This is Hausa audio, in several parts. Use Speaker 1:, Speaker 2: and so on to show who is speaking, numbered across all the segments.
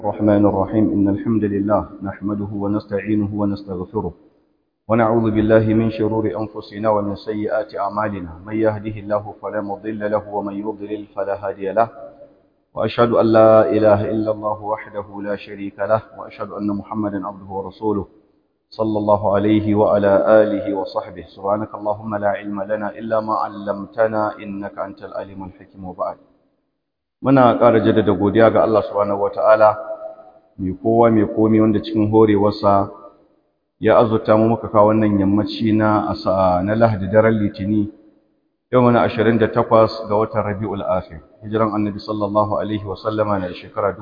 Speaker 1: الرحمن الرحيم إن الحمد لله نحمده ونستعينه ونستغفره ونعوذ بالله من شرور أنفسنا ومن سيئات أعمالنا من يهده الله فلا مضل له ومن يضلل فلا هادي له وأشهد أن لا إله إلا الله وحده لا شريك له وأشهد أن محمدا عبده ورسوله صلى الله عليه وعلى آله وصحبه سبحانك اللهم لا علم لنا إلا ما علمتنا إنك أنت العليم الحكيم وبعد muna ƙara jaddada godiya ga Allah subhanahu wataala mai kowa mai komi wanda cikin horewarsa ya azurta mu muka kawo wannan yammaci na asa na Lahadi daren Litini yau muna 28 ga watan Rabiul Akhir hijiran Annabi sallallahu alaihi wa sallama na shekara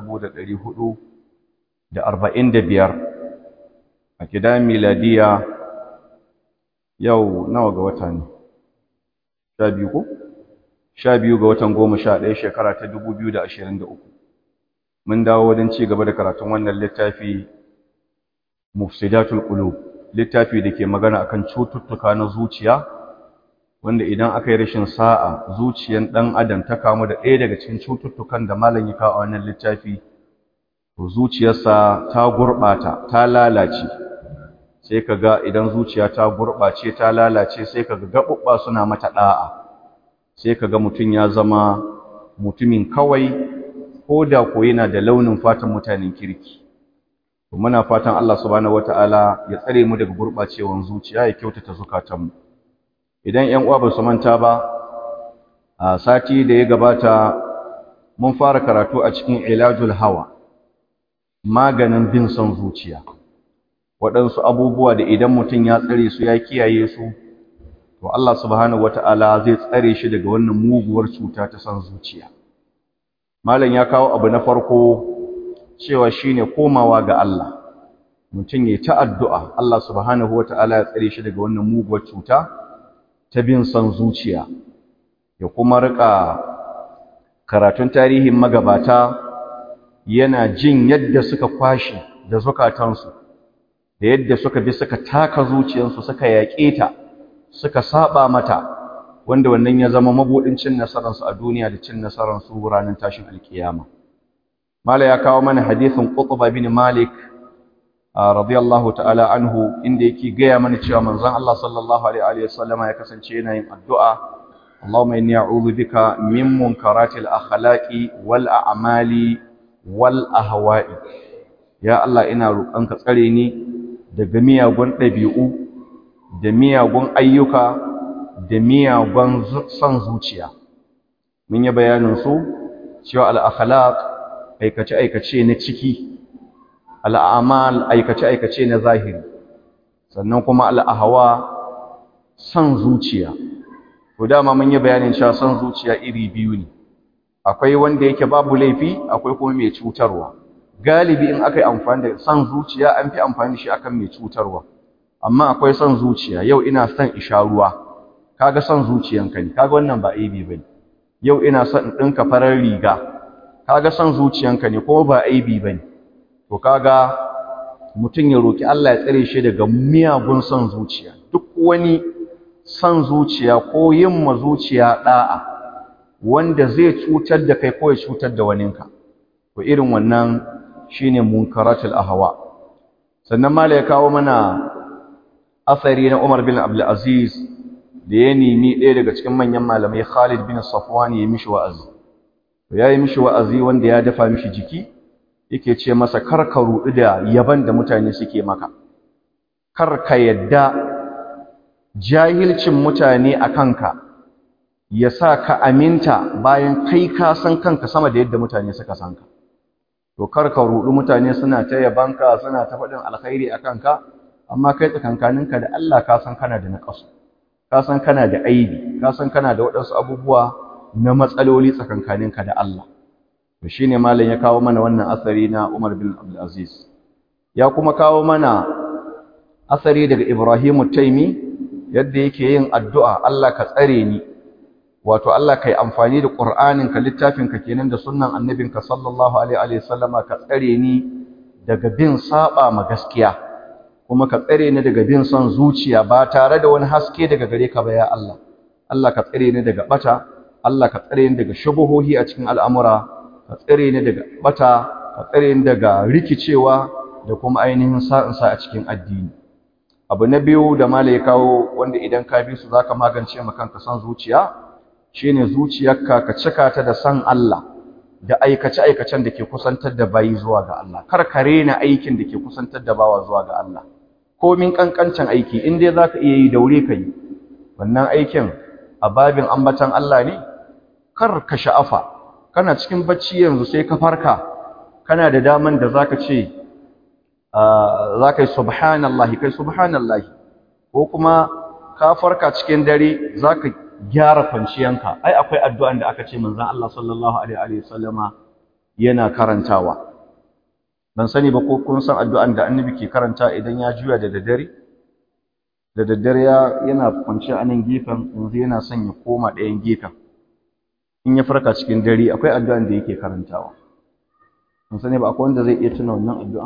Speaker 1: 1445 a kidan miladiya yau nawa ga wata ne 12 ko sha biyu ga watan goma sha ɗaya shekara ta dubu biyu da ashirin da uku mun dawo wajen ci gaba da karatun wannan littafi mufsidatul qulub littafi da ke magana akan cututtuka na zuciya wanda idan aka yi rashin sa'a zuciyan ɗan adam ta kamu da ɗaya daga cikin cututtukan da malam ya kawo a wannan littafi to zuciyarsa ta gurɓata ta lalace sai ka ga idan zuciya ta gurɓace ta lalace sai ka ga gaɓuɓɓa suna mata ɗa'a sai ka ga mutum ya zama mutumin kawai ko da ko yana da launin fatan mutanen kirki to muna fatan Allah subhanahu wataala ya tsare mu daga gurbacewan zuciya ya kyautata zukatanmu idan ƴan uwa ba su manta ba a sati da ya gabata mun fara karatu a cikin ilajul hawa maganin bin son zuciya waɗansu abubuwa da idan mutum ya tsare su ya kiyaye su to Allah subhanahu wata'ala zai tsare shi daga wannan muguwar cuta ta san zuciya malam ya kawo abu na farko cewa shine komawa ga Allah mutum yayi ta addu'a Allah subhanahu wata'ala ya tsare shi daga wannan muguwar cuta ta bin san zuciya ya kuma rika karatun tarihin magabata yana jin yadda suka kwashi da zukatansu da yadda suka bi suka taka zuciyarsu suka yaƙe ta suka saba mata wanda wannan ya zama mabudin cin nasararsu a duniya da cin nasararsu ranar tashin alkiyama mala ya kawo mana hadisin qutba bin malik radiyallahu ta'ala anhu inda yake gaya mana cewa manzon Allah sallallahu alaihi wa sallama ya kasance yana yin addu'a Allahumma inni a'udhu bika min munkaratil akhlaqi wal a'mali wal ahwa'i ya Allah ina roƙonka tsare ni daga miyagun ɗabi'u da miyagun ayyuka da miyagun son zuciya mun yi bayanin su cewa al-akhlaq aikace-aikace na ciki al'amal aikace-aikace na zahiri sannan kuma al-ahwa son zuciya to dama mun yi bayanin cewa son zuciya iri biyu ne akwai wanda yake babu laifi akwai kuma mai cutarwa galibi in aka yi amfani da son zuciya an fi amfani da shi akan mai cutarwa amma akwai son zuciya yau ina son isha ruwa kaga son zuciyanka ne kaga wannan ba aibi bane yau ina son in dinka farar riga kaga son zuciyanka ne kuma ba aibi bane to kaga mutun ya roki Allah ya tsare shi daga miyagun son zuciya duk wani son zuciya ko yin ma zuciya da'a wanda zai cutar da kai ko ya cutar da waninka to irin wannan shine munkaratul ahwa sannan mala ya kawo mana asari na Umar bin Abdul Aziz da ya nemi ɗaya daga cikin manyan malamai Khalid bin Safwan ya mishi wa'azi to yayi mishi wa'azi wanda ya dafa mishi jiki yake ce masa kar ka rudu da yaban da mutane suke maka kar ka yadda jahilcin mutane a kanka ya sa ka aminta bayan kai ka san kanka sama da yadda mutane suka san ka to kar ka rudu mutane suna ta yabanka suna ta faɗin alkhairi a kanka amma kai tsakankaninka da Allah ka san kana da naƙasu ka san kana da aibi ka san kana da waɗansu abubuwa na matsaloli tsakankaninka da Allah to shine malam ya kawo mana wannan asari na Umar bin Abdul Aziz ya kuma kawo mana asari daga Ibrahim Taimi yadda yake yin addu'a Allah ka tsare ni wato Allah kai amfani da Qur'aninka littafinka kenan da sunnan annabinka sallallahu alaihi wa sallama ka tsare ni daga bin saba ma gaskiya kuma ka tsare ni daga bin son zuciya ba tare da wani haske daga gare ka ba ya Allah Allah ka tsare ni daga bata Allah ka tsare ni daga shubuhohi a cikin al'amura ka tsare ni daga bata ka ka tsare ni daga rikicewa da kuma ainihin sa'insa a cikin addini abu na biyu da mala ya kawo wanda idan ka bi su zaka magance ma kanka san zuciya shine zuciyarka ka cika ta da san Allah da aikace aikacen da ke kusantar da bayi zuwa ga Allah kar ka rena aikin da ke kusantar da bawa zuwa ga Allah komin kankancin aiki in dai zaka iya yi daure ka yi wannan aikin a babin ambatan Allah ne kar ka sha'afa kana cikin bacci yanzu sai ka farka kana da daman da zaka ce zaka yi subhanallahi kai subhanallahi ko kuma ka farka cikin dare zaka gyara kwanciyanka ai akwai addu'an da aka ce manzon Allah sallallahu alaihi wa sallama yana karantawa ban sani ba ko kun san addu'an da annabi ke karanta idan ya juya da daddare da daddare yana kwanciya a nan gefen yanzu yana son ya koma ɗayan gefen in ya farka cikin dare akwai addu'an da yake karantawa mun sani ba akwai wanda zai iya tuna wannan addu'a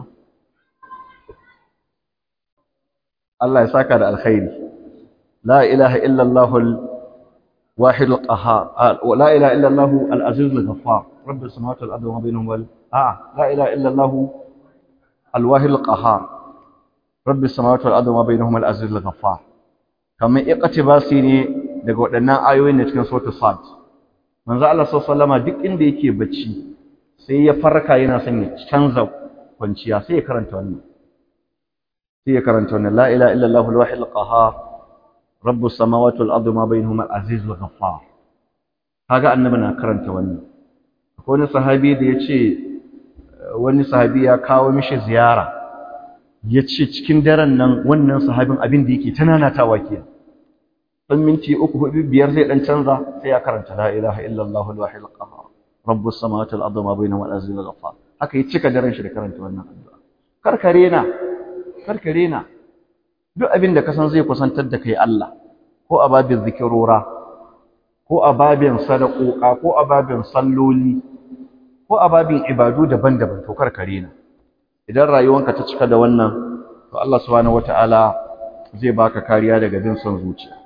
Speaker 1: Allah ya saka da alkhairi la ilaha illa Allah al-wahid al-qahhar la ilaha illa Allah al-aziz al-ghaffar rabbus samawati wal ardi wa ma bainahuma wal a la ilaha illa Allah al-wahid al-qahhar rabbus samawati wal ardi wa ma bainahuma al-aziz al-ghaffar kamar iqtibasi ne daga waɗannan ayoyin da cikin suratul sad manzo Allah sallallahu alaihi duk inda yake bacci sai ya farka yana son ya canza kwanciya sai ya karanta wannan sai ya karanta wannan la ilaha illa Allah al-wahid al-qahhar rabbus samawati wal ardi ma bainahuma al-aziz al-ghaffar kaga annabi na karanta wannan akwai wani sahabi da yace wani sahabi ya kawo mishi ziyara yace cikin daren nan wannan sahabin abin da yake tananatawa kenan dan minti uku hudu biyar zai dan canza sai ya karanta la ilaha illallah al-wahid al-qahhar rabbus samawati wal ardi ma bainahuma al-aziz al-ghaffar haka yi cika daren shi da karanta wannan addu'a karkare na karkare na duk abin da ka san zai kusantar da kai Allah ko a babin zikirora ko a babin sadakoka ko a babin salloli ko a babin ibadu daban-daban to karkare na idan rayuwanka ta cika da wannan to Allah subhanahu wataala zai baka kariya daga bin son zuciya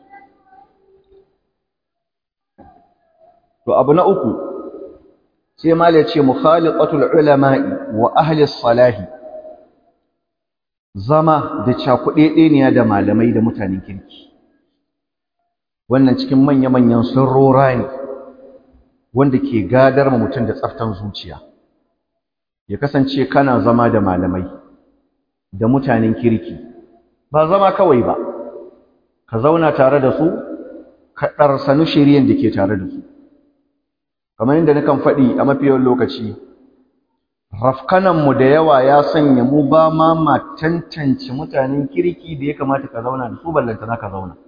Speaker 1: To abu na uku sai mala ce mukhaliqatul ulama'i wa ahli salahi zama da cakuɗeɗeniya da malamai da mutanen kirki wannan cikin manya-manyan sirrora ne wanda ke gadar ma mutum da tsaftan zuciya ya kasance kana zama da malamai da mutanen kirki ba zama kawai ba ka zauna tare da su ka ɗarsanu shiriyan da ke tare da su kamar yadda nakan faɗi a mafiyar lokaci rafkananmu da yawa ya sanya mu ba ma ma tantance mutanen kirki da ya kamata ka zauna da su ballantana ka zauna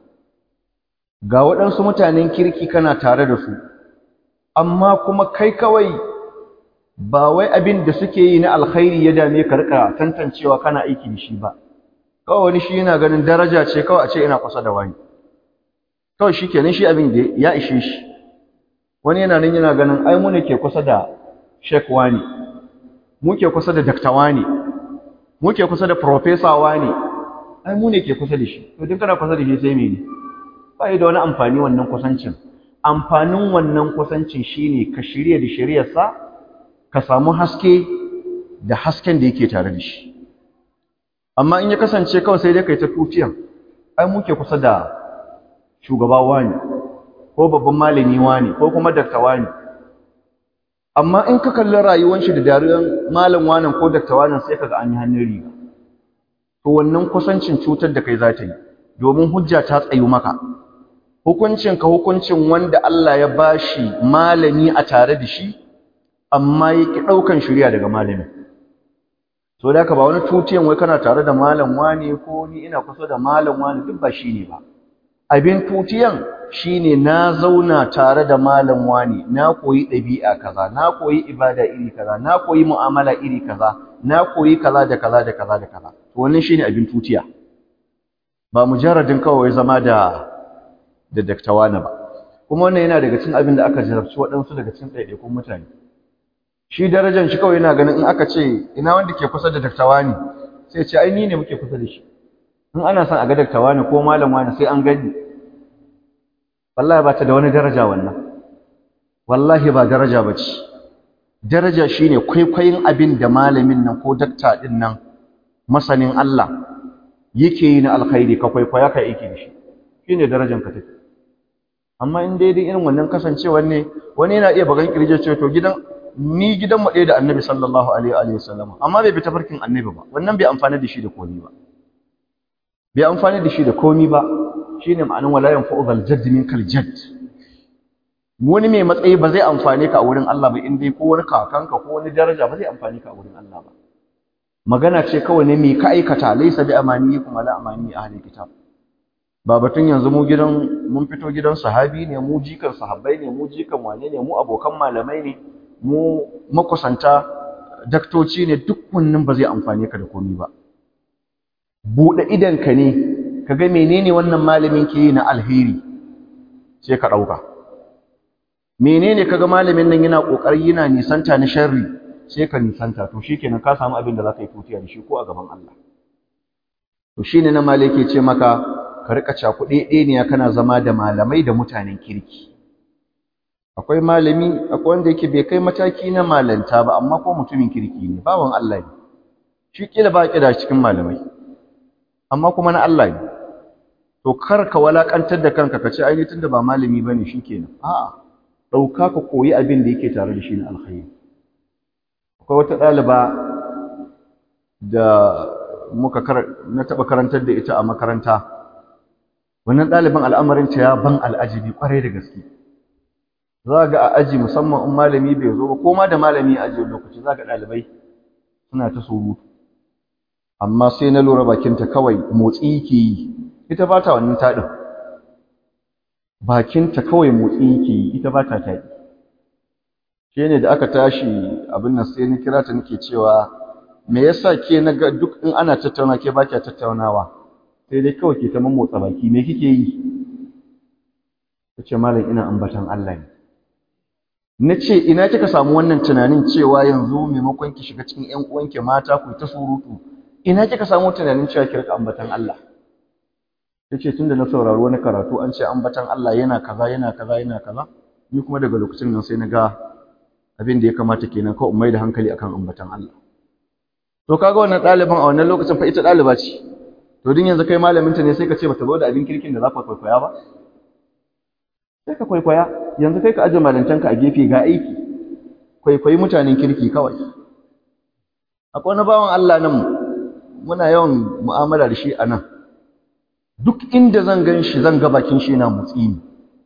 Speaker 1: ga waɗansu mutanen kirki kana tare da su amma kuma kai kawai ba wai abin da suke yi na alkhairi ya dame ka rika tantancewa kana aiki da shi ba kawai wani shi yana ganin daraja ce kawai a ce ina kusa da wani kawai shi kenan shi abin da ya ishe shi wani yana nan yana ganin ai mu ne ke kusa da Sheikh wani mu ke kusa da Dr. wani mu ke kusa da Professor wani ai mu ne ke kusa da shi to duk kana kusa da shi sai mene ba da wani amfani wannan kusancin amfanin wannan kusancin shine ka shirye da shiriyarsa ka samu haske da hasken da yake tare da shi amma in ya kasance kawai sai dai kai ta tutiyan ai mu ke kusa da shugaba wani ko babban malami wani ko kuma dakta wani amma in ka kalli rayuwar shi da dariyar malam wani ko dakta wani sai kaga an yi hannun riga to wannan kusancin cutar da kai za ta yi domin hujja ta tsayu maka hukuncin ka hukuncin wanda Allah ya bashi malami a tare da shi amma ya ki ɗaukan shirya daga malami to da ka ba wani tutiyan wai kana tare da malam wani ko ni ina kusa da malam wani duk ba shi ne ba abin tutiyan shine na zauna tare da malam wani na koyi ɗabi'a kaza na koyi ibada iri kaza na koyi mu'amala iri kaza na koyi kaza da kaza da kaza da kaza to wannan shine abin tutiya ba mujarradin kawai zama da da daktawa na ba kuma wannan yana daga cikin abin da aka jarabci waɗansu daga cikin ɗaiɗaikun mutane shi darajar shi kawai yana ganin in aka ce ina wanda ke kusa da daktawa ne sai ce ai ni ne muke kusa da shi in ana son a ga daktawa ne ko malam wani sai an gani wallahi ba ta da wani daraja wannan wallahi ba daraja ba ce daraja shine kwaikwayin abin da malamin nan ko dakta din nan masanin Allah yake yi na alkhairi ka kwaikwaya ka yake da shi shine darajar ka take amma in daidai irin wannan kasancewar ne wani yana iya bagan kirje ce to gidan ni gidan mu ɗaya da annabi sallallahu alaihi wa sallam amma bai bi tafarkin annabi ba wannan bai amfani da shi da komai ba bai amfani da shi da komai ba shine ma'anin wala yanfa'u zal jadd min kal jadd wani mai matsayi ba zai amfane ka a wurin Allah ba in dai ko wani kakanka ko wani daraja ba zai amfani ka a wurin Allah ba magana ce kawai ne me ka aikata laysa bi amani kuma la amani ahli kitab ba batun yanzu mu gidan mun fito gidan sahabi ne mu jikan sahabbai ne mu jikan wane ne mu abokan malamai ne mu makusanta daktoci ne duk wannan ba zai amfane ka da komai ba buɗe idanka ne ka ga menene wannan malamin ke yi na alheri sai ka ɗauka menene kaga malamin nan yana ƙoƙari yana nisanta na sharri sai ka nisanta to shikenan ka samu abin da za ka yi tutiya da shi ko a gaban Allah to shine na malai ke ce maka ka rika cakuɗe ɗeniya kana zama da malamai da mutanen kirki akwai malami akwai wanda yake bai kai mataki na malanta ba amma ko mutumin kirki ne bawan Allah ne shi kila ba da cikin malamai amma kuma na Allah ne to kar ka walakantar da kanka ka ce ai tunda ba malami bane shikenan a'a dauka ka koyi abin da yake tare da shi na alkhairi akwai wata ɗaliba da muka na taɓa karantar da ita a makaranta wannan ɗaliban al'amarinta ya ban al'ajibi ƙwarai da gaske za ga a aji musamman in malami bai zo ba ko ma da malami a aji lokaci za ga ɗalibai suna ta surutu amma sai na lura bakinta kawai motsi yake yi ita ba ta wannan taɗin bakinta kawai motsi yake yi ita ba ta taɗi shi ne da aka tashi abin nan sai ni kira ta nake cewa me yasa ke na ga duk in ana tattauna ke ba kya tattaunawa sai dai kawai ke ta motsa baki me kike yi ta ce malam ina ambatan Allah ne na ce ina kika samu wannan tunanin cewa yanzu maimakon ki shiga cikin ƴan uwanki mata ku ta surutu ina kika samu tunanin cewa ki rika ambatan Allah tace tunda na saurari wani karatu an ce ambatan Allah yana kaza yana kaza yana kaza ni kuma daga lokacin nan sai na ga abin da ya kamata kenan kawai mai da hankali akan ambatan Allah to kaga wannan ɗaliban a wannan lokacin fa ita ɗaliba ce to din yanzu kai malamin ta ne sai ka ce bata zo da abin kirkin da za ka kwaikwaya ba sai ka kwaikwaya yanzu kai ka aje malantanka a gefe ga aiki kwaikwayi mutanen kirki kawai akwai wani bawan Allah nan muna yawan mu'amala da shi a nan duk inda zan gan shi zan ga bakin shi yana motsi ne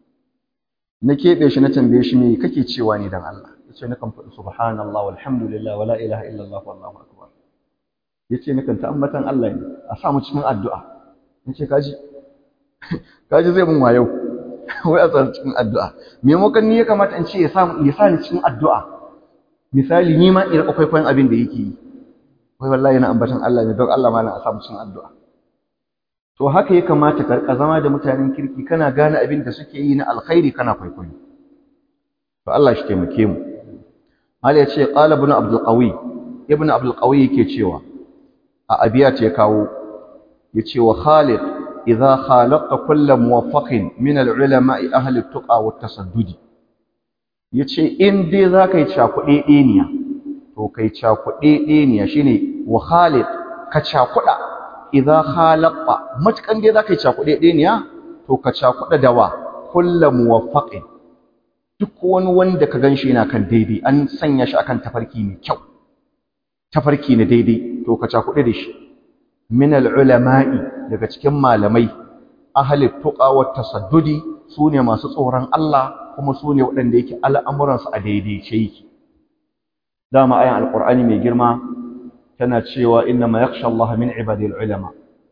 Speaker 1: na keɓe shi na tambaye shi me kake cewa ne dan Allah yace nakan faɗi subhanallah walhamdulillah wala ilaha illallah wallahu akbar yace nakan ta ambatan Allah ne a sa mu cikin addu'a nace kaji kaji zai mun wayo wai a tsara cikin addu'a maimakon ni ya kamata in ce ya sa ya sa ni cikin addu'a misali ni ma in rika kwaikwayon abin da yake yi wai wallahi na ambatan Allah ne don Allah ma na a sa mu cikin addu'a to haka ya kamata ka rika zama da mutanen kirki kana gane abin da suke yi na alkhairi kana kwaikwayo to Allah shi taimake mu Mali ya ce qala ibn Abdul Qawi ibn Abdul Qawi yake cewa a abiyat ya kawo yace wa Khalid idza khalaqta kullu muwaffaqin min al-ulama'i ahli at-tuqa wa at-tasaddud yace in dai zaka yi cakuɗe ɗeniya to kai cakuɗe ɗeniya shine wa Khalid ka cakuɗa idza khalaqta matukan dai zaka yi cakuɗe ɗeniya to ka cakuɗa da wa kullu muwaffaqin duk wani wanda ka ganshi yana kan daidai an sanya shi akan tafarki mai kyau tafarki na daidai to ka cakuɗe da shi min al-ulama'i daga cikin malamai ahli tuqa wa tasaddudi sune masu tsoron Allah kuma sune waɗanda yake al'amuransu a daidaice yake dama ayan alqur'ani mai girma tana cewa inna ma yakhsha Allah min ibadil ulama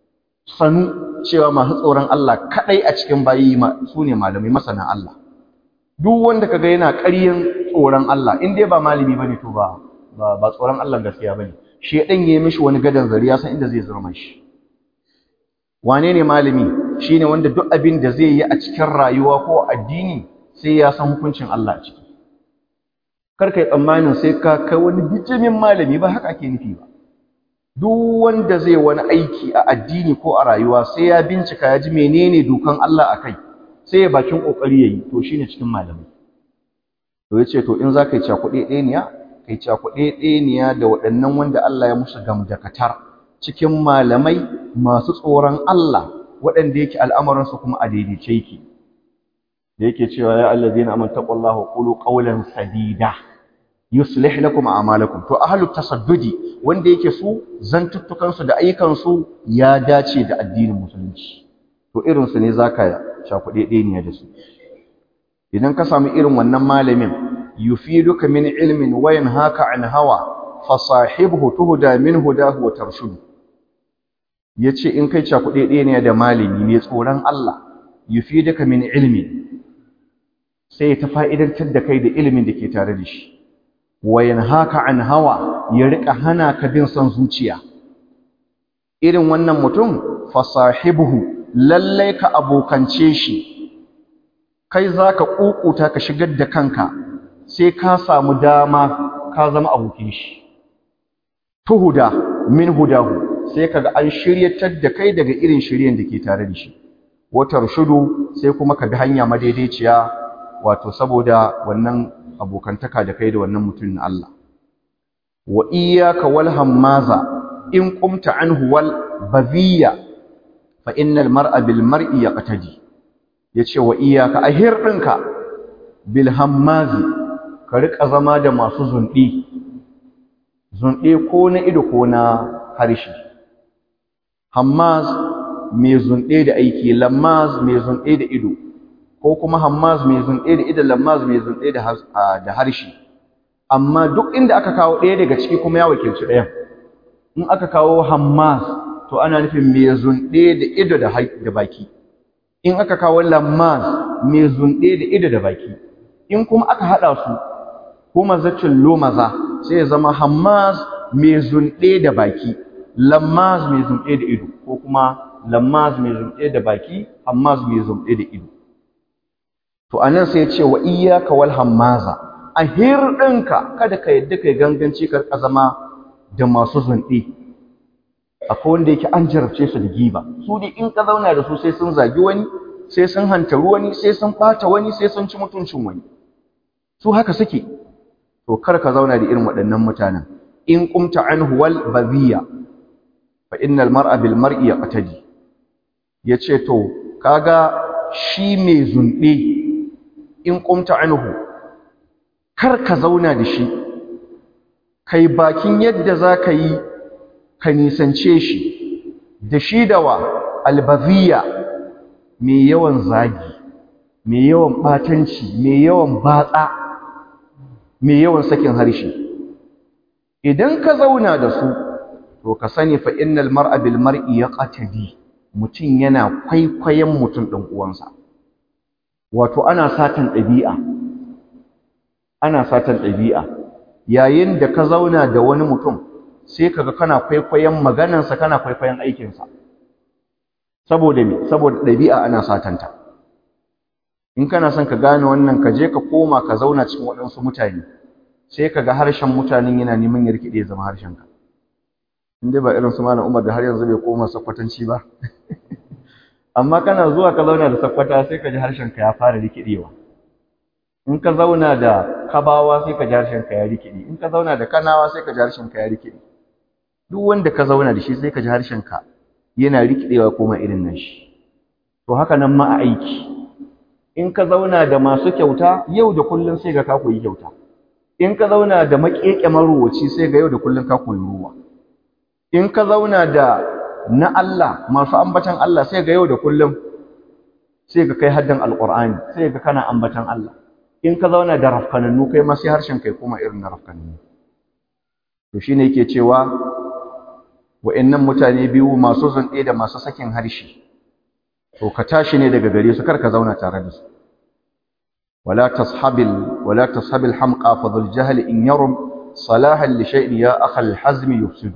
Speaker 1: sanu cewa masu tsoron Allah kadai a cikin bayi sune malamai masana Allah duk wanda kaga yana ƙaryan tsoron Allah in dai ba malami bane to ba ba tsoron Allah gaskiya bane shedan yayi mishi wani gadan zari ya san inda zai zurma shi wane ne malami shine wanda duk abin da zai yi a cikin rayuwa ko addini sai ya san hukuncin Allah a ciki kar kai tsammanin sai ka kai wani bijimin malami ba haka ake nufi ba duk wanda zai wani aiki a addini ko a rayuwa sai ya bincika ya ji menene dokan Allah a kai sai ya bakin kokari yayi to shine cikin malamai to yace to in zaka yi cakuɗe ɗeniya kai cakuɗeɗeniya da waɗannan wanda Allah ya musu gamdakatar cikin malamai masu tsoron Allah waɗanda yake al'amuransu kuma a daidaice yake da yake cewa ya allazina amanu taqullaha qulu qawlan sadida yuslih lakum a'malakum to ahlut tasaddudi wanda yake su zantuttukan su da ayyukan su ya dace da addinin musulunci to irin su ne zaka shakuɗe ɗeniya da su idan ka samu irin wannan malamin yufiduka min ilmin wa yanhaka an hawa fasahibhu tuhda min hudahu wa tarshudu yace in kai cakuɗe ɗeniya da malami ne tsoron Allah yufiduka min ilmin sai ta fa'idantar da kai da ilimin da ke tare da shi wayan haka an hawa ya riƙa hana ka bin son zuciya irin wannan mutum fasahibuhu lallai ka abokance shi kai za ka ƙuƙuta ka shigar da kanka sai ka samu dama ka zama abokin shi tuhuda min hudahu sai kaga an shiryatar da kai daga irin shiryen da ke tare da shi watar shudu sai kuma ka bi hanya madaidaiciya wato saboda wannan abokantaka da kai da wannan mutum na Allah wa iyyaka wal hammaza in qumta anhu wal baziya fa innal mar'a bil mar'i yaqtadi yace wa iyyaka ahir dinka bil hammazi ka rika zama da masu zundi zundi ko na ido ko na harshe hammaz mai zunde da aiki lammaz mai zunde da ido ko kuma hammaz mai zunɗe da idan lammaz mai zunɗe da harshe amma duk inda aka kawo ɗaya daga ciki kuma ya wakilci ɗayan in aka kawo hammaz to ana nufin mai zunɗe da ido da baki in aka kawo lammaz mai zunɗe da ido da baki in kuma aka haɗa su kuma zacin lomaza sai ya zama hammaz mai zunɗe da baki lammaz mai zunɗe da ido ko kuma lammaz mai zunɗe da baki hammaz mai zunɗe da ido to anan sai ya ce wa iyyaka wal hammaza a hirɗinka kada ka yadda kai ganganci ka zama da masu zunɗe akwai wanda yake an jarabce su da giba su dai in ka zauna da su sai sun zagi wani sai sun hantaru wani sai sun ɓata wani sai sun ci mutuncin wani su haka suke to kar ka zauna da irin waɗannan mutanen in qumta anhu wal baziya fa innal mar'a bil mar'i yaqtadi yace to kaga shi mai zunɗe in qumta anhu kar ka zauna da shi kai bakin yadda zaka yi ka nisance shi da shi da wa albaziya mai yawan zagi mai yawan batanci mai yawan batsa mai yawan sakin harshe idan ka zauna da su to ka sani fa innal mar'a bil mar'i yaqtadi mutum yana kwaikwayon mutum ɗan uwansa wato ana satan ɗabi'a ana satan ɗabi'a yayin da ka zauna da wani mutum sai kaga kana kwaikwayon maganarsa kana kwaikwayon aikinsa saboda me saboda ɗabi'a ana satanta in kana son ka gane wannan ka je ka koma ka zauna cikin waɗansu mutane sai ka ga harshen mutanen yana neman ya rikide zama harshenka in dai ba irin su malam Umar da har yanzu bai koma sakwatanci ba amma kana zuwa ka zauna da sakwata sai ka ji harshenka ya fara rikidewa in ka zauna da kabawa sai ka ji harshenka ya rikide in ka zauna da kanawa sai ka ji harshenka ya rikide duk wanda ka zauna da shi sai ka ji harshenka yana rikidewa koma irin nan shi to haka nan ma a aiki in ka zauna da masu kyauta yau da kullum sai ga ka koyi kyauta in ka zauna da maƙeƙe maruwaci sai ga yau da kullum ka koyi ruwa in ka zauna da na Allah masu ambatan Allah sai ga yau da kullum sai ga kai haddan alqur'ani sai ga kana ambatan Allah in ka zauna da rafkanannu kai ma sai harshen kai kuma irin na rafkanannu to shine yake cewa wa'annan mutane biyu masu zunɗe da masu sakin harshe to ka tashi ne daga gare su kar ka zauna tare da su wala tashabil wala tashabil hamqa fa dhul jahl in yarum salahan li shay'in ya akhal hazm yufsidu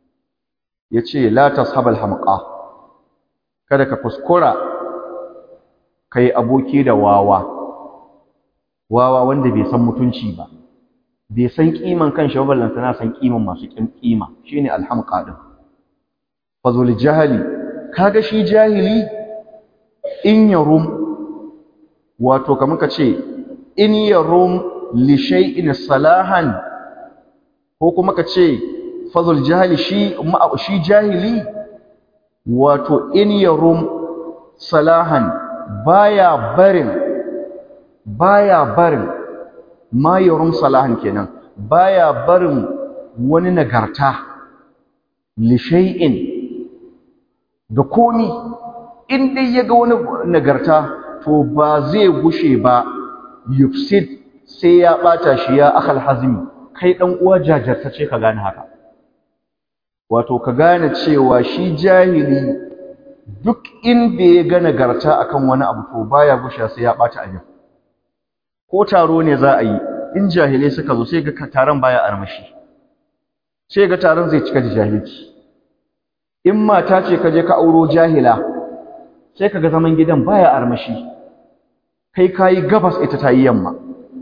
Speaker 1: yace la tashabal hamqa kada ka kuskura kai aboki da wawa wawa wanda bai san mutunci ba bai san kiman kanshi ba ballanta na san kiman masu kin kima shine alhamqa din fazul jahili kaga shi jahili in yarum wato kamar ka ce in yarum li shay'in salahan ko kuma ka ce fadl jahili shi shi jahili wato in yarum salahan baya barin baya barin ma yarum salahan kenan baya barin wani nagarta li shay'in ga komi in dai yaga wani nagarta to ba zai gushe ba yufsid sai ya bata shi ya akhal hazmi kai dan uwa jajartace ka gane haka wato ka gane cewa shi jahili duk inda ya ga nagarta akan wani abu to baya gusha sai ya bata abin ko taro ne za a yi in jahilai suka zo sai ga taron baya armashi sai ga taron zai cika da jahilci in mata ce ka je ka auro jahila sai ka ga zaman gidan baya armashi kai kayi gabas ita ta yi yamma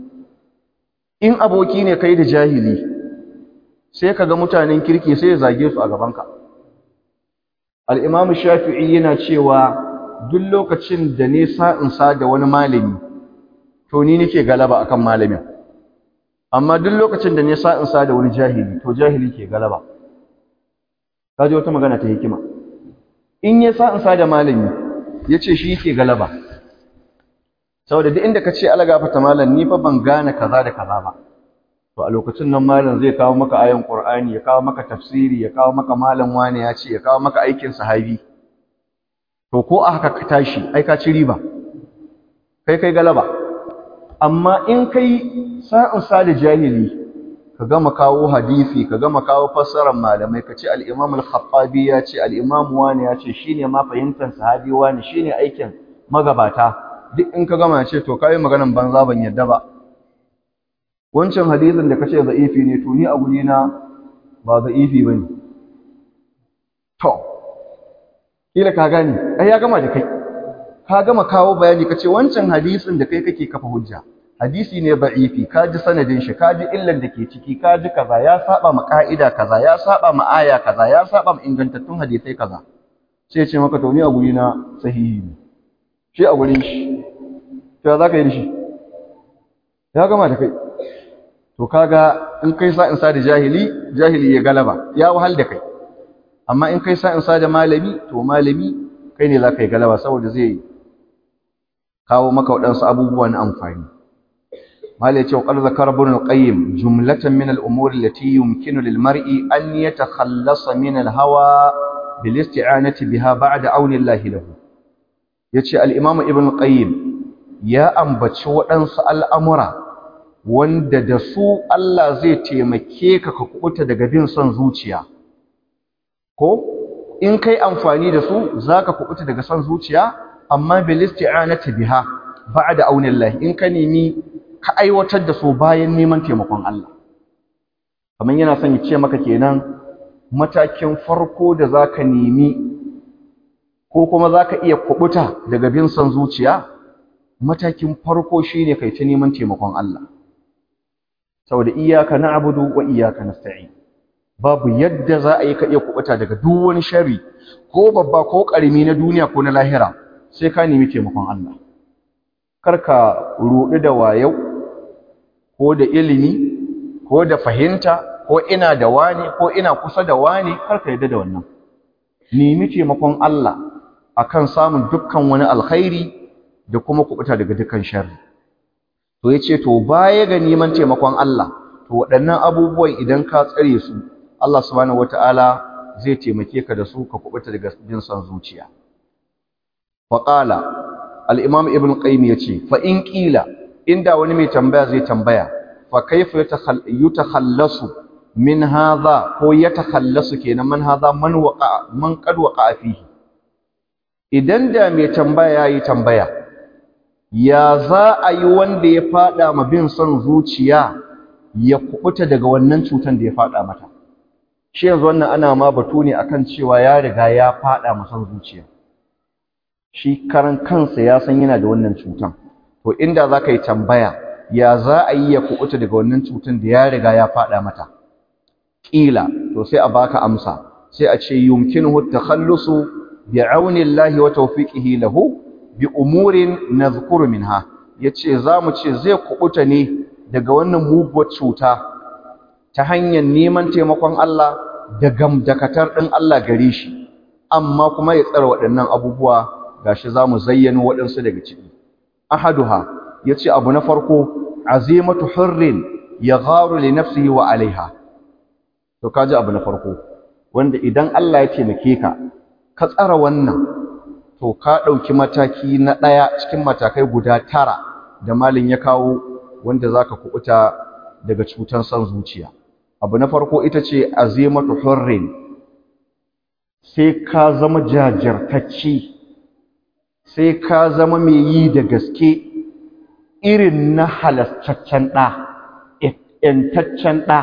Speaker 1: in aboki ne kai da jahili sai ka ga mutanen kirki sai ya zage su a gabanka al'imamu shafi'i yana cewa duk lokacin da ne sa'insa da wani malami to ni nake galaba akan malamin amma duk lokacin da ne sa'insa da wani jahili to jahili ke galaba kaji wata magana ta hikima in ya sa'insa da malami ya ce shi ke galaba saboda duk inda ka ce alagafata malam ni fa ban gane kaza da kaza ba to a lokacin nan malam zai kawo maka ayan Qur'ani ya kawo maka tafsiri ya kawo maka malam wane ya ce ya kawo maka aikin sahabi to ko a haka ka tashi ai ka ci riba kai kai galaba amma in kai sa'in sa da jahili ka gama kawo hadisi ka gama kawo fassarar malamai ka ce al-Imam al-Khattabi ya ce al-Imam wane ya ce shine ma fahimtar sahabi wane shine aikin magabata duk in ka gama ya ce to kai maganan banza ban yadda ba wancan hadisin da kace za'ifi ne to ni a guri na ba za'ifi bane to kila ka gani ai ya gama da kai ka gama kawo bayani kace wancan hadisin da kai kake kafa hujja hadisi ne da'ifi ka ji sanadin shi ka ji illan da ke ciki ka ji kaza ya saba ma ka'ida kaza ya saba ma aya kaza ya saba ma ingantattun hadisai kaza sai ce maka to ni a guri na sahihi ne shi a gurin shi to za ka yi da shi ya gama da kai to kaga in kai sa'in sa da jahili jahili ya galaba ya wahal da kai amma in kai sa'in sa da malami to malami kai ne za ka yi galaba saboda zai kawo maka waɗansu abubuwa na amfani malai ce qad zakara ibn al-qayyim jumlatan min al-umur allati yumkinu lil mar'i an yatakhallasa min al-hawa bil isti'anati biha ba'da auni Allah lahu yace al-imam ibn al-qayyim ya ambaci waɗansu al'amura wanda da su Allah zai taimake ka ka kubuta daga bin son zuciya ko in kai amfani da su zaka kubuta daga son zuciya amma bil isti'anati biha ba'da aunillahi in ka nemi ka aiwatar da su bayan neman taimakon Allah kamar yana son ya ce maka kenan matakin farko da zaka nemi ko kuma zaka iya kubuta daga bin son zuciya matakin farko shine kai ta neman taimakon Allah saboda iyyaka na'budu wa iyyaka nasta'in babu yadda za a yi ka iya kubuta daga duk wani sharri ko babba ko karimi na duniya ko na lahira sai ka nemi taimakon Allah karka ruɗu da wayau ko da ilimi ko da fahimta ko ina da wani ko ina kusa da wani karka yadda da wannan nemi taimakon Allah akan samun dukkan wani alkhairi da kuma kubuta daga dukkan sharri to yace to baya ga neman taimakon Allah to waɗannan abubuwan idan ka tsare su Allah subhanahu wataala zai taimake ka da su ka kubuta daga jin son zuciya fa qala al-imam ibn qayyim yace fa in qila inda wani mai tambaya zai tambaya fa kaifa yatakhallasu min hadha ko yatakhallasu kenan man hadha man waqa man qad waqa fihi idan da mai tambaya yayi tambaya ya za a yi wanda ya fada ma bin son zuciya ya kubuta daga wannan cutan da ya fada mata shi yanzu wannan ana ma batu ne akan cewa ya riga ya fada ma son zuciya shi karan kansa ya san yana da wannan cutan to inda za ka yi tambaya ya za a yi ya kubuta daga wannan cutan da ya riga ya fada mata ƙila to sai a baka amsa sai a ce yumkinuhu takhallusu bi'auni Allah wa tawfiqihi lahu bi umurin nadhkuru minha yace zamu ce zai kubuta ne daga wannan muguwar cuta ta hanyar neman taimakon Allah da gamdakatar ɗin Allah gare shi amma kuma ya tsara waɗannan abubuwa gashi za mu zayyano waɗansu daga ciki ahaduha ya ce abu na farko azimatu hurrin ya gharu li nafsihi wa alaiha to kaji abu na farko wanda idan Allah ya taimake ka ka tsara wannan to ka ɗauki mataki na ɗaya cikin matakai guda tara da malin ya kawo wanda zaka kuɓuta daga cutar son zuciya abu na farko ita ce azimatu hurrin sai ka zama jajirtacci sai ka zama mai yi da gaske irin na halastaccen ɗa ‘yantaccen ɗa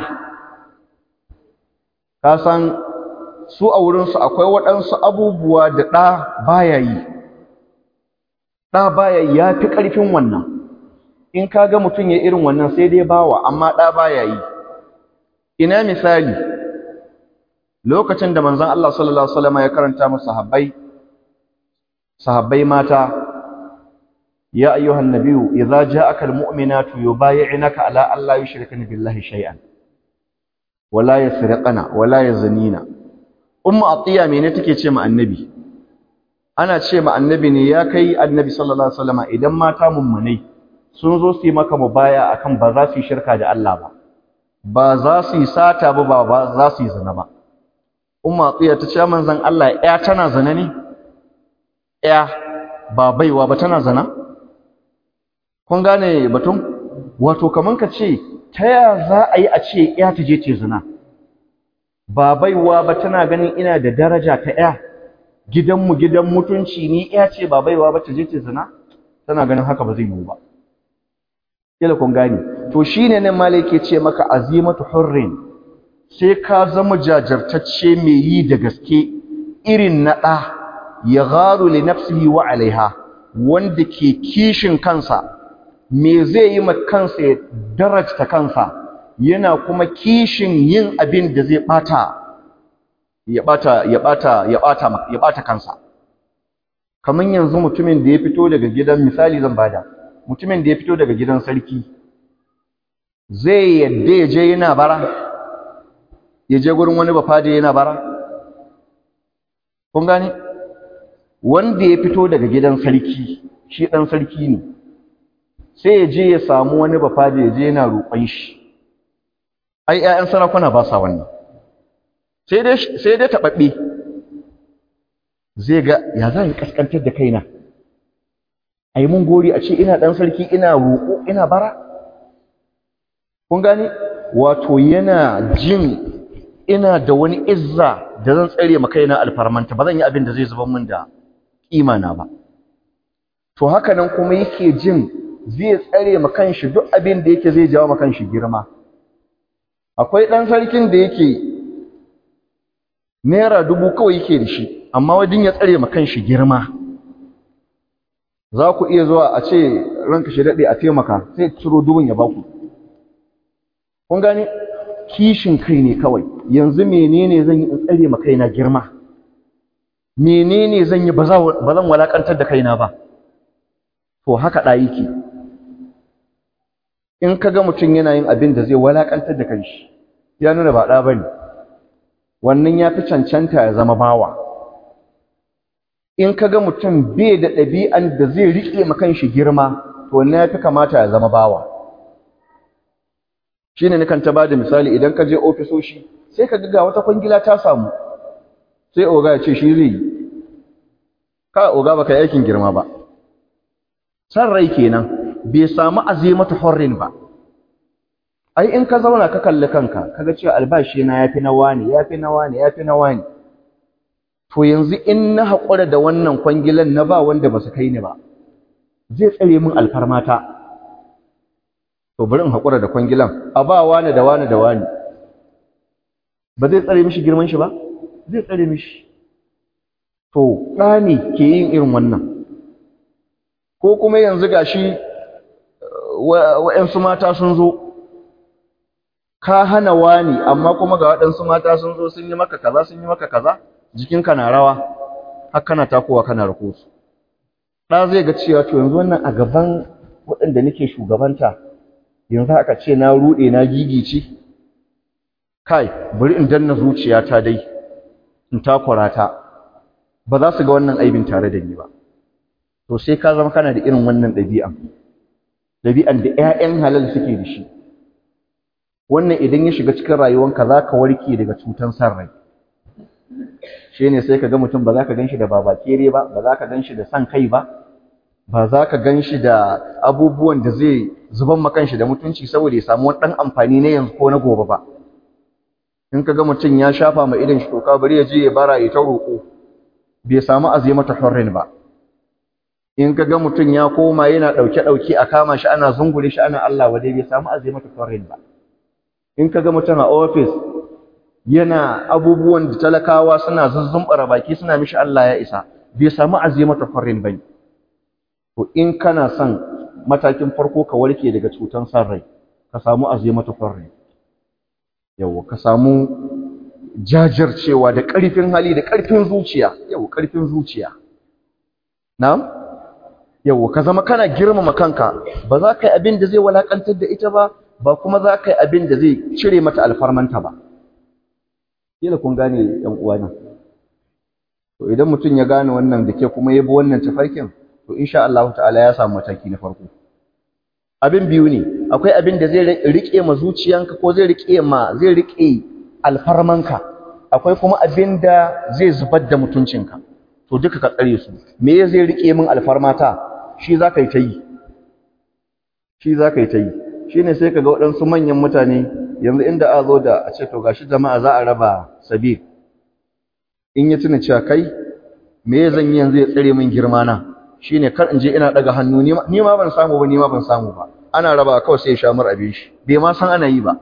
Speaker 1: ka san su a wurinsu akwai waɗansu abubuwa da ɗa baya yi ɗa baya yi ya fi ƙarfin wannan in ka ga mutum ya irin wannan sai dai bawa amma ɗa baya yi ina misali lokacin da manzon Allah sallallahu alaihi wasallam ya karanta musu sahabbai sahabbai mata ya ayyuhan nabiyyu idza ja'aka almu'minatu yubayyi'unaka ala an la yushrikna billahi shay'an wala yasriqna wala yaznina ummu atiya mene take ce ma annabi ana ce ma annabi ne ya kai annabi sallallahu alaihi wasallam idan mata mummunai sun zo su yi maka mubaya akan ba za su yi shirka da Allah ba ba za su yi sata ba ba za su yi zina ba umma tsiya ta ce manzon Allah ya tana zina ne ya ba baiwa ba tana zina kun gane batun wato kaman ka ce ta ya za a yi a ce ya ta je ce zina ba baiwa ba tana ganin ina da daraja ta ya gidanmu gidan mutunci ni ya ce ba baiwa ba ta je ce zina tana ganin haka ba zai yiwu ba kila kun gane to shine nan malai ke ce maka azimatu hurrin sai ka zama jajirtacce mai yi da gaske irin na ɗa ya gharu li nafsihi wa alaiha wanda ke kishin kansa me zai yi ma kansa ya darajta kansa yana kuma kishin yin abin da zai bata ya bata ya bata ya bata ya bata kansa kaman yanzu mutumin da ya fito daga gidan misali zan bada mutumin da ya fito daga gidan sarki zai yadda ya je yana bara ya je gurin wani bafade yana bara kun gane wanda ya fito daga gidan sarki shi dan sarki ne sai ya je ya samu wani bafade ya je yana roƙon shi ai ƴaƴan sarakuna ba sa wannan sai dai sai dai tababbe zai ga ya za yi kaskantar da kaina ai mun gori a ce ina dan sarki ina roƙo ina bara kun gane wato yana jin ina da wani izza da zan tsare ma kaina alfarmanta ba zan yi abin da zai zubar min da imana ba to haka nan kuma yake jin zai tsare ma kanshi duk abin da yake zai jawo ma kanshi girma akwai dan sarkin da yake naira dubu kawai yake da shi amma wajen ya tsare ma kanshi girma za ku iya zuwa a ce ranka shi daɗe a taimaka sai ciro dubun ya baku kun gane kishin kai ne kawai yanzu menene zan yi in tsare ma kaina girma menene zan yi ba zan walakantar da kaina ba to haka da yake in kaga mutum yana yin abin da zai walakantar da kanshi ya nuna ba da bane wannan ya fi cancanta ya zama bawa in kaga mutum bai da ɗabi'an da zai riƙe ma kanshi girma to wannan ya fi kamata ya zama bawa shi ne nukan ta ba da misali idan ka je ofisoshi sai ka ga wata kwangila ta samu sai oga ya ce shi zai yi ka oga ba ka yi aikin girma ba san rai kenan bai samu azimatu hurrin ba ai in ka zauna ka kalli kanka kaga cewa albashi na yafi na wani yafi na wani yafi na wani to yanzu in na haƙura da wannan kwangilan na ba wanda ba su kai ni ba zai tsare min alfarmata to bari in haƙura da kwangilan a ba wani da wani da wani ba zai tsare mishi girman shi ba zai tsare mishi to ɗani ke yin irin wannan ko kuma yanzu gashi wa'yansu mata sun zo ka hana wani amma kuma ga waɗansu mata sun zo sun yi maka kaza sun yi maka kaza jikinka na rawa har kana takowa kana rako su ɗa zai ga cewa to yanzu wannan a gaban waɗanda nake shugabanta yanzu aka ce na ruɗe na gigice
Speaker 2: kai bari in danna zuciyata dai in takura ta ba za su ga wannan aibin tare da ni ba to sai ka zama kana da irin wannan ɗabi'an ɗabi'an da 'ya'yan halal suke da shi wannan idan ya shiga cikin rayuwanka za ka warke daga cutan san rai shi ne sai ka ga mutum ba za ka gan shi da babakere ba ba za ka gan shi da san kai ba ba za ka gan shi da abubuwan da zai zuban makan shi da mutunci saboda ya samu wani ɗan amfani na yanzu ko na gobe ba in ka ga mutum ya shafa ma idan shi toka bari ya je ya bara ya ta roƙo bai samu azimata hurrin ba in ka ga mutum ya koma yana ɗauke-ɗauke a kama shi ana zungure shi ana Allah wadai bai samu azimata hurrin ba in ka ga mutum a ofis yana abubuwan da talakawa suna zuzzumbara baki suna mishi Allah ya isa bai samu azimata hurrin ba to in kana son matakin farko ka warke daga cutan san rai ka samu azimata hurrin yawa ka samu jajircewa da ƙarfin hali da ƙarfin zuciya yawa ƙarfin zuciya na'am yawa ka zama kana girmama kanka ba za ka yi abin da zai walakantar da ita ba ba kuma za ka yi abin da zai cire mata alfarmanta ba kila kun gane yan uwana to idan mutum ya gane wannan da ke kuma ya bi wannan tafarkin to insha Allah ta'ala ya samu mataki na farko abin biyu ne akwai abin da zai rike ma zuciyanka ko zai rike ma zai rike alfarmanka akwai kuma abin da zai zubar da mutuncinka to duka ka tsare su me zai rike min alfarmata shi za ka yi ta yi shi za ka yi ta yi shi ne sai ka ga waɗansu manyan mutane yanzu inda a zo da a ce to gashi jama'a za a raba sabir in ya tuna cewa kai me zan yi yanzu ya tsare min girma na shine kar in je ina daga hannu ni ma ban samu ba ni ma ban samu ba ana raba kawai sai ya sha mar abin shi bai ma san ana yi ba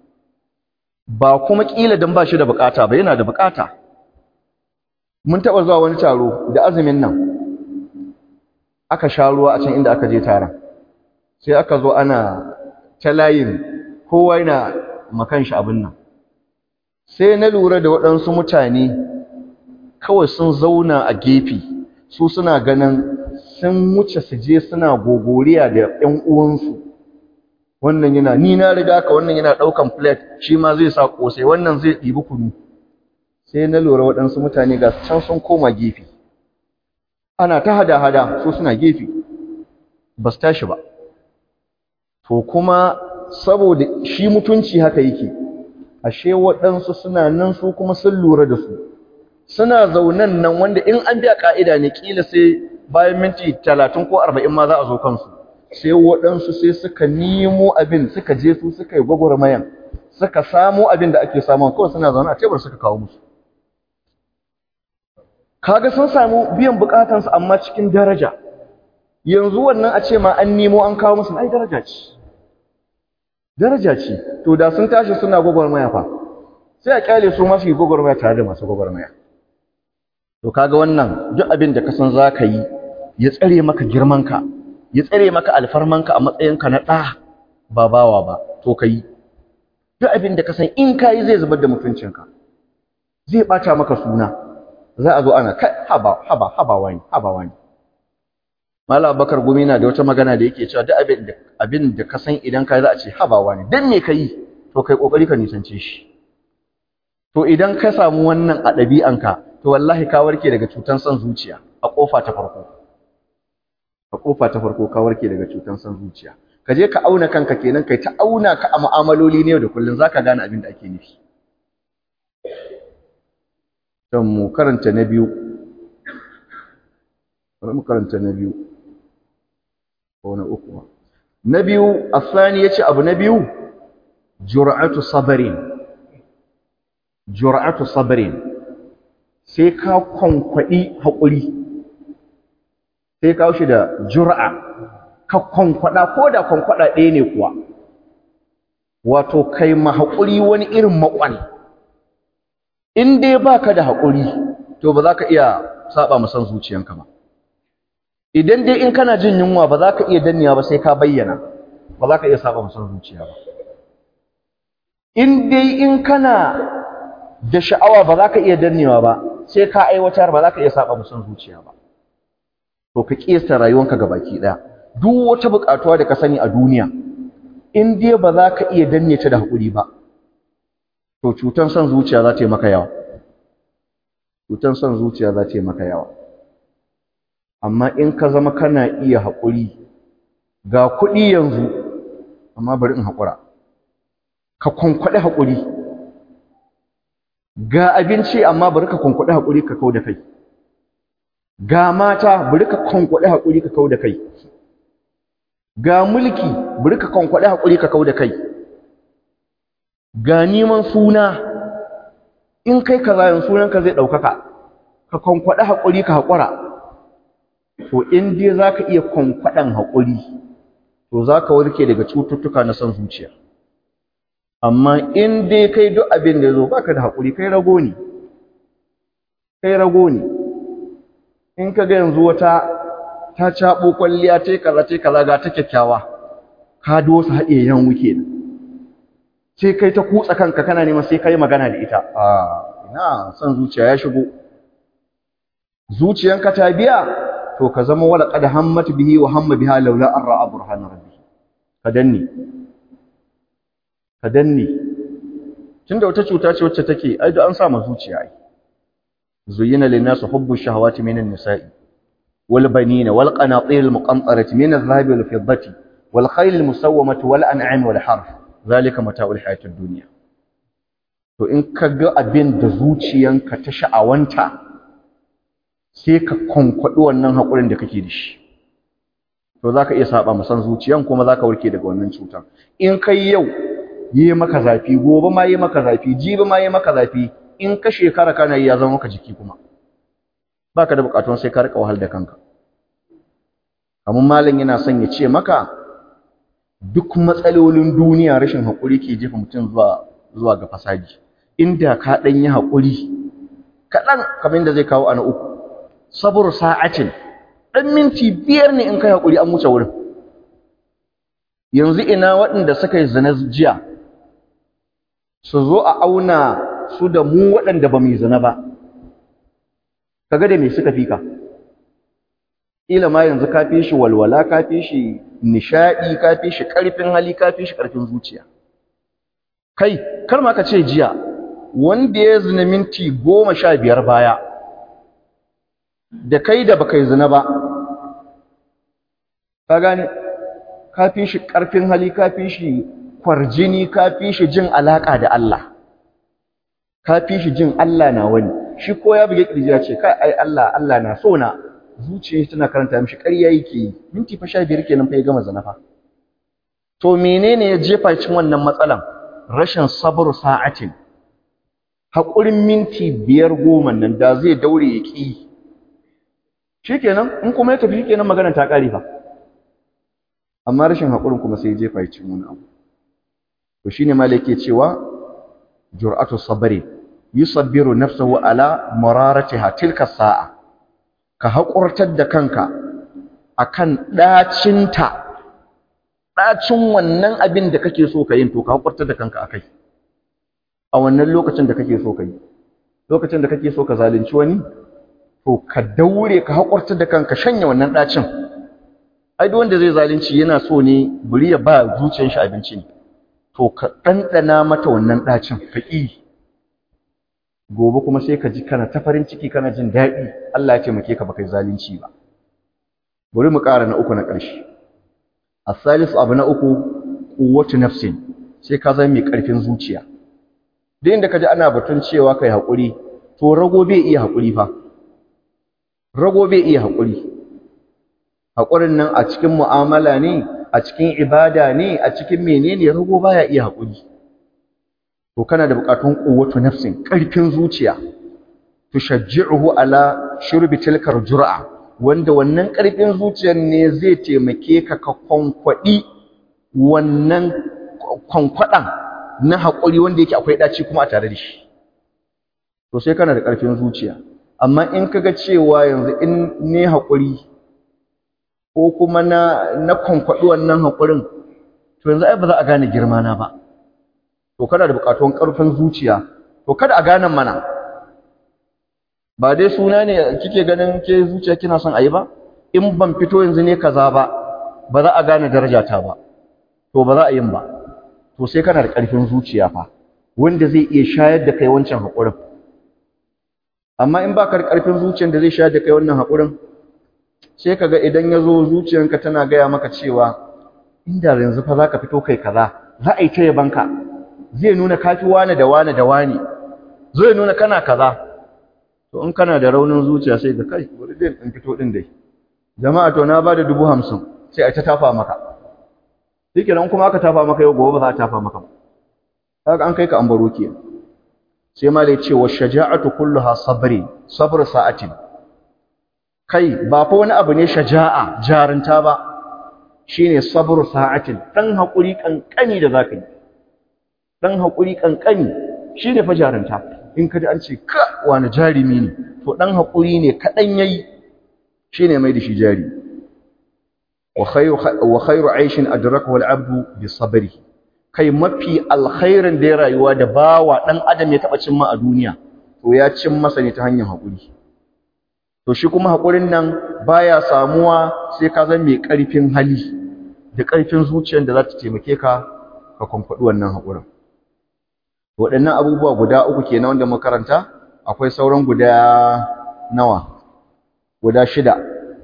Speaker 2: ba kuma kila dan ba shi da bukata ba yana da bukata mun taba zuwa wani taro da azumin nan aka sha ruwa a can inda aka je taron sai aka zo ana ta layin kowa yana makan shi abin nan sai na lura da waɗansu mutane kawai sun zauna a gefe su suna ganin sun wuce su je suna gogoriya da ƴan uwansu wannan yana ni na riga ka wannan yana ɗaukan plate shi ma zai sa ƙosai wannan zai ɗibi kunu sai na lura waɗansu mutane ga can sun koma gefe ana ta hada-hada su suna gefe ba su tashi ba to kuma saboda shi mutunci haka yake ashe waɗansu suna nan su kuma sun lura da su suna zaunan nan wanda in an biya ka'ida ne kila sai bayan minti talatin ko arba'in ma za a zo kansu sai waɗansu sai suka nemo abin suka je su suka yi gwagwarmayan suka samo abin da ake samu kawai suna zaune a tebur suka kawo musu kaga sun samu biyan bukatansu amma cikin daraja yanzu wannan a ce ma an nemo an kawo musu ai daraja ce daraja ce to da sun tashi suna gwagwarmaya fa sai a kyale su masu yi gwagwarmaya tare da masu gwagwarmaya to kaga wannan duk abin da ka san za ka yi ya tsare maka girmanka ya tsare maka alfarmanka a matsayinka na ɗa ba bawa ba to ka yi duk abin da ka san in ka yi zai zubar da mutuncinka zai ɓata maka suna za a zo ana kai haba haba haba wani haba wani Malam Abubakar Gumi na da wata magana da yake cewa duk abin da abin da ka san idan ka yi za a ce haba wani dan me ka yi to kai kokari ka nisance shi to idan ka samu wannan a ɗabi'anka to wallahi ka warke daga cutan son zuciya a ƙofa ta farko a ƙofa ta farko ka warke daga cutan son zuciya ka je ka auna kanka kenan kai ta auna ka a mu'amaloli ne da kullun zaka gane abin da ake nufi dan mu karanta na biyu bari mu karanta na biyu ko na uku na biyu asani yace abu na biyu jur'atu sabrin jur'atu sabrin sai ka kwankwaɗi haƙuri sai ka shi da jur'a ka kwankwaɗa ko da kwankwaɗa ɗaya ne kuwa wato kai ma haƙuri wani irin maƙwal in dai ba ka da haƙuri to ba za ka iya saba musan zuciyanka ba idan dai in kana jin yunwa ba za ka iya danniya ba sai ka bayyana ba za ka iya saba musan zuciya ba in dai in kana da sha'awa ba za ka iya dannewa ba sai ka aiwatar ba za ka iya saba musan zuciya ba to ka kiyasta rayuwanka baki daya duk wata buƙatuwa da ka sani a duniya in dai ba za ka iya danne ta da hakuri ba to cutan son zuciya za ta yi maka yawa cutan son zuciya za ta yi maka yawa amma in ka zama kana iya haƙuri ga kuɗi yanzu amma bari in haƙura ka kwankwaɗi haƙuri ga abinci amma bari ka kwankwaɗi haƙuri ka kau da kai ga mata bari ka kwankwaɗi haƙuri ka kau da kai ga mulki bari ka kwankwaɗi haƙuri ka kau da kai ga neman suna in kai ka zayen sunanka zai ɗaukaka ka kwankwaɗi haƙuri ka haƙura to in dai za ka iya kwankwaɗan haƙuri to za ka warke daga cututtuka na son zuciya amma in dai kai duk abin da ya zo baka da haƙuri kai rago ne kai rago ne in ka ga yanzu wata ta caɓo kwalliya ta kaza ta kaza ga ta kyakkyawa ka dosa haɗe yan wuke sai kai ta kutsa kanka kana neman sai kai magana da ita a ina son zuciya ya shigo zuciyanka ta biya to ka zama wala qad hammat bihi wa hamma biha laula an ra'a burhana rabbi ka danne ka danne tunda wata cuta ce wacce take ai da an sa ma zuciya ai zuyina lin nas hubbu shahawati minan nisa'i wal banina wal qanatir al muqantarati min adh-dhahabi wal fiddati wal khayl al musawwamati wal an'am wal harf zalika mata'ul hayatid dunya to in ka ga abin da zuciyanka ta sha'awanta sai ka kwankwaɗi wannan haƙurin da kake da shi to za ka iya saba musan zuciyan kuma za ka warke daga wannan cutar in kai yau yi maka zafi gobe ma yi maka zafi jibi ma yi maka zafi in ka shekara kana yi ya zama maka jiki kuma ba ka da buƙatun sai ka riƙa wahal da kanka kamar malam yana son ya ce maka duk matsalolin duniya rashin haƙuri ke jefa mutum zuwa zuwa ga fasadi inda ka ɗan yi haƙuri kaɗan kamar da zai kawo ana uku sabur sa'atin ɗan minti biyar ne in kai haƙuri an wuce wurin yanzu ina waɗanda suka yi zina jiya su zo a auna su da mu waɗanda ba mu yi zina ba kaga da me suka fi ka ƙila ma yanzu ka fi shi walwala ka fi shi nishaɗi ka fi shi ƙarfin hali ka fi shi ƙarfin zuciya kai kar ma ka ce jiya wanda ya zina minti goma sha biyar baya da kai da baka yi zina ba ka gane ka fi shi ƙarfin hali ka fi shi kwarjini ka fi shi jin alaƙa da Allah ka fi shi jin Allah na wani shi ko ya buge ƙirji ya ce kai ai Allah Allah na so na zuciya tana karanta mishi ƙarya yake yi minti fa sha biyar kenan fa ya gama zina fa to menene ya jefa cikin wannan matsalan rashin sabr sa'atin haƙurin minti biyar goma nan da zai daure ya ƙi shikenan in kuma ya tafi shikenan magana ta ƙare fa amma rashin haƙurin kuma sai ya jefa ya cikin wani abu to shine malai yake cewa jur'atu sabri yusabbiru nafsahu ala mararatiha tilka sa'a ka haƙurtar da kanka akan ɗacinta ɗacin wannan abin da kake so ka yin to ka haƙurtar da kanka akai a wannan lokacin da kake so ka yi lokacin da kake so ka zalunci wani to ka daure ka haƙurtar da kanka shanya wannan ɗacin ai duk wanda zai zalunci yana so ne buri ya ba zuciyar shi abinci ne to ka ɗanɗana mata wannan ɗacin ka ƙi gobe kuma sai ka ji kana ta farin ciki kana jin daɗi Allah ya taimake ka baka yi zalunci ba bari mu ƙara na uku na ƙarshe as-salisu abu na uku quwwatu nafsin sai ka zama mai ƙarfin zuciya duk inda ka ji ana batun cewa kai haƙuri to rago bai iya haƙuri fa rago bai iya haƙuri haƙurin nan a cikin mu'amala ne a cikin ibada ne a cikin menene rago baya iya haƙuri to kana da buƙatun quwwatu nafsin ƙarfin zuciya tushajji'uhu ala shurbi tilkar jur'a wanda wannan ƙarfin zuciyar ne zai taimake ka ka kwankwaɗi wannan kwankwaɗan na haƙuri wanda yake akwai ɗaci kuma a tare da shi to sai kana da ƙarfin zuciya amma in kaga cewa yanzu in ne haƙuri ko kuma na na kwankwaɗi wannan haƙurin to yanzu ai ba za a gane girma na ba to kana da buƙatun ƙarfin zuciya to kada a gane mana ba dai suna ne kike ganin ke zuciya kina son ayi ba in ban fito yanzu ne kaza ba ba za a gane darajata ba to ba za a yin ba to sai kana da ƙarfin zuciya fa wanda zai iya shayar da kai wancan haƙurin amma in baka da ƙarfin zuciyar da zai shayar da kai wannan haƙurin sai kaga idan ya zo zuciyarka tana gaya maka cewa inda yanzu fa za ka fito kai kaza za a yi ta yabanka zai nuna kafi wane da wane da wane zai nuna kana kaza to in kana da raunin zuciya sai ga kai bari dai in fito din dai jama'a to na bada dubu hamsin sai a ta tafa maka shike nan kuma aka tafa maka yau gobe ba za a tafa maka ba kaga an kai ka an baro ke sai ma da ce wa shaja'atu kulluha sabri sabr sa'atin kai ba fa wani abu ne shaja'a jarinta ba shine sabr sa'atin dan hakuri kankani da zaka yi dan hakuri kankani shine fa jarinta in ka ji an ce ka wani jarimi ne to dan hakuri ne kadan yayi shine mai da shi jari wa khayru wa khayru aishin adrakahu al-abdu bi sabri kai mafi alkhairin da ya rayuwa da bawa dan adam ya taba cimma a duniya to ya cin masa ne ta hanyar hakuri to shi kuma hakurin nan baya samuwa sai ka zama mai karfin hali da karfin zuciyar da za ta taimake ka ka kwamfadi wannan hakurin waɗannan abubuwa guda uku kenan wanda makaranta akwai sauran guda nawa guda shida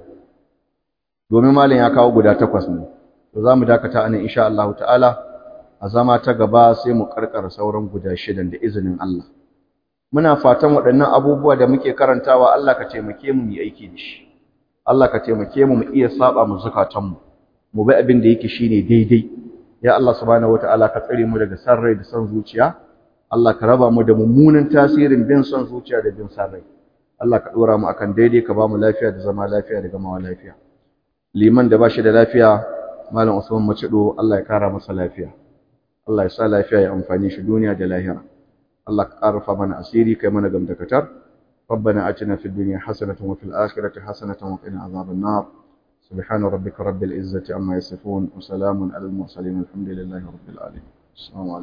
Speaker 2: domin malam ya kawo guda takwas ne to za mu dakata anan insha Allah ta'ala a zama ta gaba sai mu karkara sauran guda shidan da izinin Allah muna fatan waɗannan abubuwa da muke karantawa Allah ka taimake mu mu yi aiki da shi Allah ka taimake mu mu iya saba mu zukatanmu mu bi abin da yake shine daidai ya Allah subhanahu wataala ka tsare mu daga sarrai da son zuciya Allah ka raba mu da mummunan tasirin bin son zuciya da bin sarrai Allah ka dora mu akan daidai ka ba mu lafiya da zama lafiya da gamawa lafiya liman da bashi da lafiya malam Usman Macido Allah ya kara masa lafiya Allah ya sa lafiya ya amfani shi duniya da lahira Allah ka karfa mana asiri kai mana gamdakatar ربنا آتنا في الدنيا حسنة وفي الآخرة حسنة وقنا عذاب النار سبحان ربك رب العزة عما يصفون وسلام على المرسلين الحمد لله رب العالمين السلام عليكم